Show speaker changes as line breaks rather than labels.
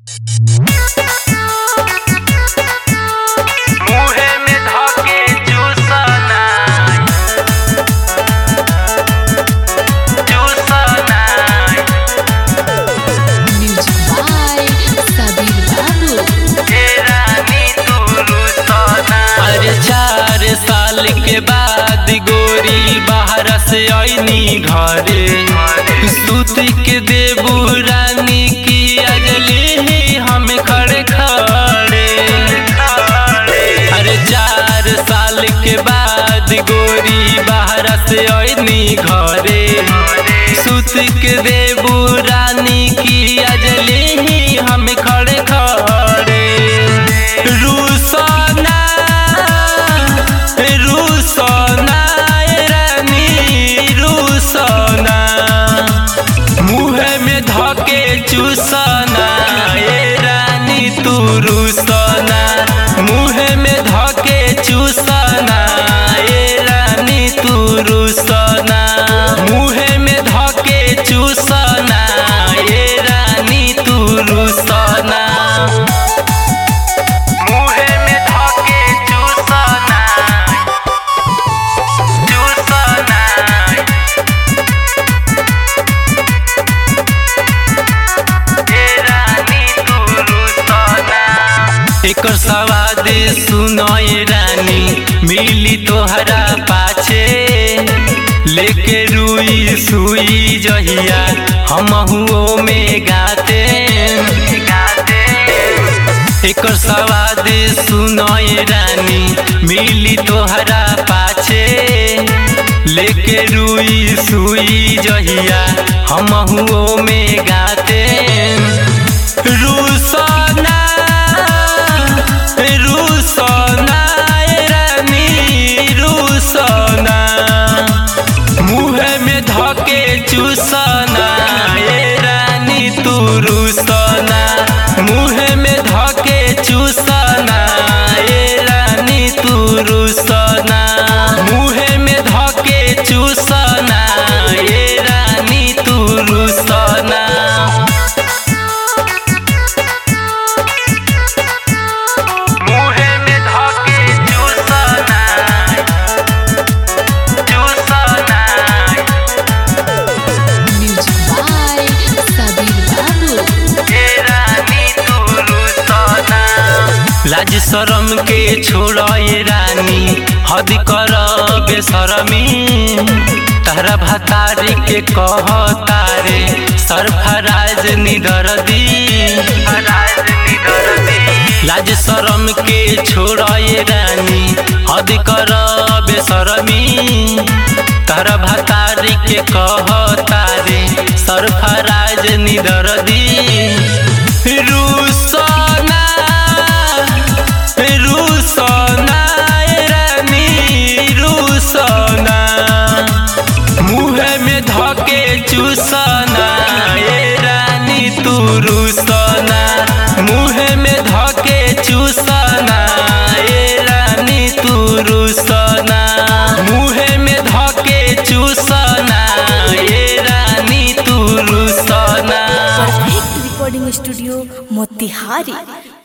मुहे में धके चूसना चूसना
Music by Sabir Babu.
हे रानी तू रुसना अरे चार साल के बाद गोरी बाहर से आईनी घरे सूत के देबू रानी की अगले ही हम खड़े खड़े अरे चार साल के बाद गोरी बाहर से आईनी घरे सूत के देबू रानी की अजले ही हम खड़े खड़े रूसना रूसना ए रानी रूसना मुँह में धके चूसना ए रानी तू रूसना मुँह में धके चूसना ए रानी तू रूसना मुँह में धके चूसना ए रानी तू रूसना मुँह में धके चूसना चूसना एकर सवाद सुनय रानी मिली तोहरा पाछे लेके रुई सुई जहिया हम हुओ में गाते एकर सवाद सुनय रानी मिली तोहरा पाछे लेके रुई सुई जहिया हम हुओ में गाते रूसना रूसना ए रानी रूसना मुँह में धके चूसना ए रानी तू रूसना मुँह में धके चूसना ए रानी तू रूसना मुँह में धके चूसना ए रानी तू रूसना मुहे में धके चूसना चूसना
Music by Sabir Babu.
हे रानी तू रुसना लाज शरम के छोड़े रानी हद कर बेशरमी तारा भतारी के कह तारे सरफराज निडर दी लाज शरम के छोड़े रानी हद कर बेशरमी तारा भतारी के कह तारे सरफराज निडर दी रूसना रूसना ए रानी रूसना मुँह में धके चूसना ए रानी तू रूसना मुँह में धके चूसना ए रानी तू रूसना मुँह में धके चूसना ए रानी तू रूसना
परफेक्ट रिकॉर्डिंग स्टूडियो मोतिहारी